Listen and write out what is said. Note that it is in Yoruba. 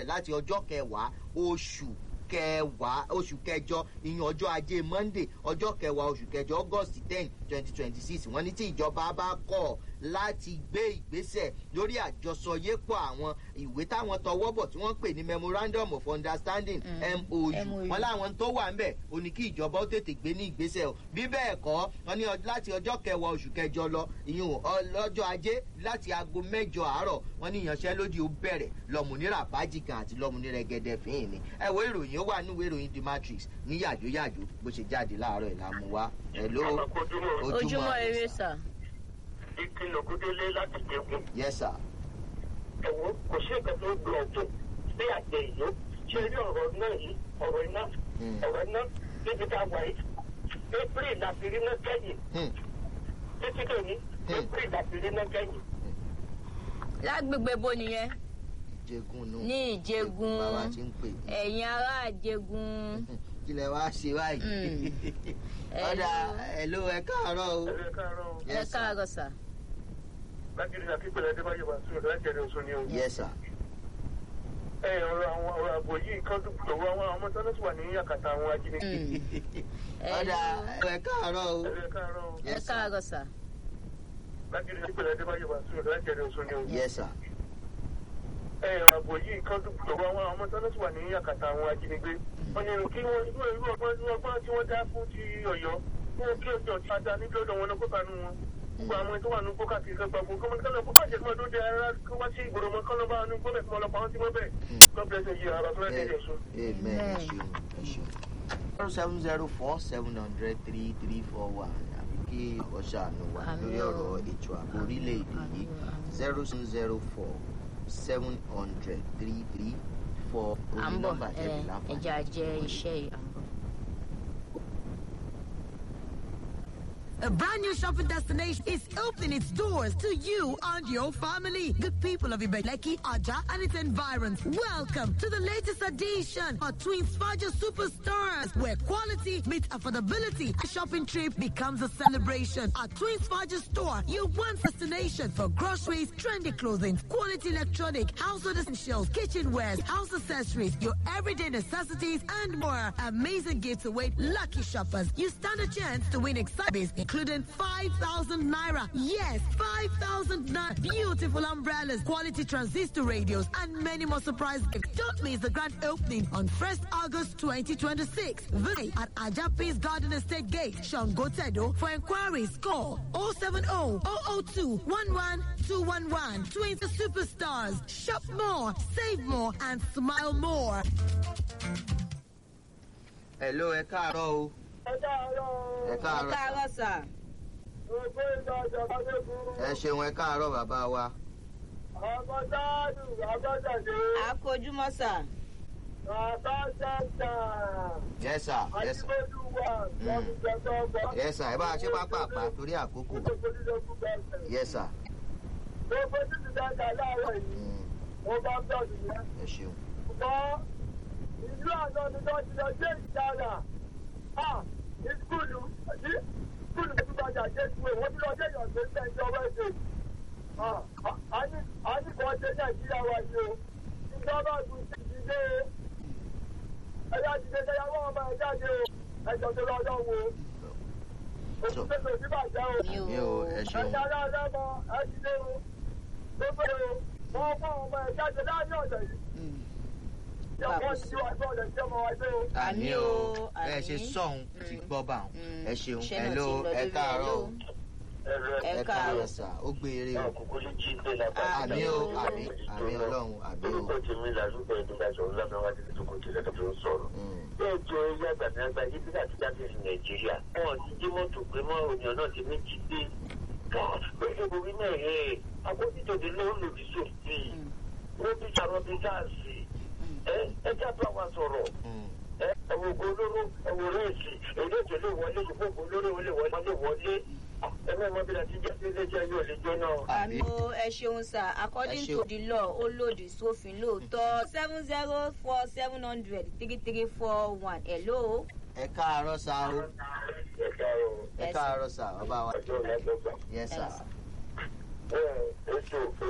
bẹ̀rẹ̀ láti ọjọ́ kẹwàá oṣù kẹwàá oṣù kẹjọ ìyẹn ọjọ́ ajé monday ọjọ́ kẹwàá oṣù kẹjọ august ten twenty twenty six wọ́n ní tí ìjọba bá kọ̀ láti gbé ìgbésẹ̀ lórí àjọsọyépọ̀ àwọn ìwé táwọn tọwọ́ bọ̀ tí wọ́n pè ní memorandum of understanding mou wọn láwọn tó wà ń bẹ̀ ó ní kí ìjọba ó tètè gbé ní ìgbésẹ̀ o bí bẹ́ẹ̀ kọ́ wọn ní láti ọjọ́ kẹwàá oṣù kẹjọ lọ ìyún lọ́jọ́ ajé láti aago mẹ́jọ àárọ̀ wọn ní ìyanṣẹ́lódì ó bẹ̀rẹ̀ lọ́mùnira bájìkan àti lọ́mùnira gẹ́gẹ́ fín ní ẹ̀wọ́ ìròyìn ó wà níwèé ìròyìn the matrix ní yàjóyàjó bó ṣe jáde láàárọ̀ ìlàmú wa ẹ̀ ló ojúmọ́ eré sà ìkìlọ̀ kúndélé láti jẹun. yes sir. ẹ̀wọ̀n kò sí nǹkan tó gbọ́ ọ̀tún sí àgbẹ̀ ìlú ṣé rí ọ̀rọ̀ náà yìí ọ̀rọ̀ iná ọ̀rọ̀ iná níbi tá a wà yìí april láti rí náà kẹ́yìn títí lónìí april láti rí náà kẹ́yìn. lágbègbè bo nìyẹn ìjẹgun nù. ní ìjẹgun bàbá ti ń pè. ẹ̀yin ará ìjẹgun. kílẹ̀ wá ṣe báyìí. ọ̀dà ẹ̀lò ẹ̀ káàárọ̀ o. ẹ káàárọ̀ o. ẹ káàárọ̀ sà. láti rí akíkọ̀lẹ̀ adébáyọ̀ bá sùn láti ẹ̀rẹ̀ oṣù ni o. yes sir. ẹ ọ̀rọ̀ àwọn ọ̀rọ̀ àbò yìí kan tó lọ́wọ́ àwọn ọmọ tó lọ́sùn wà ní àkàtà àwọn ajínigbé. ọ̀dà ẹ̀ káàárọ̀ o. ẹ káàárọ̀ o. ẹ káàárọ̀ sà. láti rí akíkọ̀lẹ̀ adébáyọ̀ bá sùn láti ẹ̀rẹ̀ oṣù ni o. yes sir. ẹ ọ̀rọ̀ àbò yìí kan tó lọ́wọ́ àwọn ọmọ tó lọ́sùn wà ní àkàtà àwọn ajínigbé. wọ́n ní kí wọ́n irú irú ọgbọ́n irú ọgbọ́n tí wọ́n dá fún ti ọ̀yọ́ fún kí ọjọ́ ti ada níbi ọ̀dọ̀ wọn lọ́kọ́ kanú wọn. gbogbo àwọn tó wà ní gbó káàkiri kan gbàgbó kọ́mọ kọ́lọ́ kó bàjẹ́ kí wọ́n tó dé ara kó wá sí ìgboro mọ́ kọ́lọ́ bá wọn gbọ́dọ̀ kọ́ ọlọ́pàá wọn ti mọ́ bẹ́ẹ̀. God bless you ara tó lẹ́dẹ̀ẹ́ yẹn sùn. amen ẹ ṣeun ẹ ṣeun. zero seven zero four seven hundred three three four one àbí kí ọ̀ṣàánú wà lórí ọ̀rọ̀ ètò ààbò orílẹ̀-èdè yìí zero seven zero four seven hundred three three four à ń orí bọ̀ nọ́mbà tẹ̀lé láǹfààní. ẹja jẹ́ iṣẹ́ yìí à ń bọ̀. A brand new shopping destination is opening its doors to you and your family. Good people of Ibeleki, Aja, and its environs. Welcome to the latest edition of Twins Faja Superstars, where quality meets affordability. A shopping trip becomes a celebration. At Twins Faja store, your one destination for groceries, trendy clothing, quality electronic, household essentials, kitchenwares, house accessories, your everyday necessities, and more. Amazing gifts await lucky shoppers. You stand a chance to win exhibits, including 5,000 naira. Yes, 5,000 naira. Beautiful umbrellas, quality transistor radios, and many more surprise gifts. Don't miss the grand opening on 1st August 2026. Visit at Ajapis Garden Estate Gate, Shangotedo. For inquiries, call 070 002 11211. Twins the superstars. Shop more, save more, and smile more. hello ẹ káàárọ̀ o ẹ káàárọ̀ ẹ ẹ káàárọ̀ sà. káàárọ̀ sà. gbogbo ìgbà ìjọba tó kú. ẹ ṣeun ẹ káàárọ̀ bàbá wa. ọmọ dáàdù abọ́jàdé à kó ojúmọ́ sà. àbájáde yes sir yes sir àdìgbòdùwà lọ́mùjẹ́tọ́ ọgbà. yes sir ẹ bá a ṣe pápá torí àkókò yes sir. gbogbo títí dáadáa láàárọ̀ yìí Mm, mo bá bẹ̀rù yẹn. ẹ ṣeun. ṣùgbọ́n ìlú àná ni wọ́n ti lọ dé ìdára ní skúlù ní skúlù tó gbàjà dé ìwé wọ́n ti lọ dé ìyàgbé sẹ́ńtọ́ wẹ́ẹ̀dẹ̀. a ní kò ṣe nàìjíríà wa yìí o ìjọba àgùn ti dìde o ẹ̀yà dìde kẹyàwó ọmọ ẹ̀ jáde o ẹ̀jọ̀ tó lọ lọ́wọ́ o òṣìṣẹ́ tó ti bàjẹ́ o mi mi ò ẹ ṣeun. ẹ̀jẹ̀ ara lẹ́mọ ẹ̀ dìde o gbogbo o wọ́n fún ọmọ ẹ̀ jáde láàrin ọ̀dọ̀ yìí àmì o ẹ ṣe sọ̀hún ti gbọ́ bá wọn ẹ ṣeun Ṣé ẹ náà ló ti lọ ẹ lórí káàárọ̀ o ẹ ẹ káàárọ̀ káàárọ̀ sà ó gbé eré o àmì o àmì àmì ọlọ́run àmì o. orúkọ tèmi làlúbọ ìdúgba sọ̀rọ̀ lábẹwá ti tó kò tilẹ̀ tó ń sọ̀rọ̀. Mm, bẹ́ẹ̀ jọ ẹyẹ àgbàdàgbà ibi láti jáde sí nàìjíríà wọn ti jí mọ́tò pé mọ́ òyìn náà ti méjì gbé pẹ̀lú orí náà ẹ̀ akójútòdì ló ń lòdì sófin wọ́n bí sàrọ̀ bí sáàsì ẹ ẹ jábọ̀ wa sọ̀rọ̀ mm. ẹ ẹ̀wọ̀n ògo olóró ẹ̀wọ̀n rẹ́ẹ̀sì èdè ètò lè wọlé ṣùgbọ́n ògo olóró ó lè wọlé wọlé ẹ mẹ́mọ́ bí láti jẹ́ sí iléeṣẹ́ yóò lè jóná. àbí àmì o ẹ ṣeun sà according Ẹ ṣeun. to the law ó lòdì sófin lóòótọ́ seven zero four seven hundred three three four one hello. ẹ káàárọ̀ sà o ẹ káàárọ̀ ẹ Yes, káàárọ̀ sà bàbá wa ọjọ́ ìlàgbọ̀gbà. yes sir. Yes, sir. ẹ ètò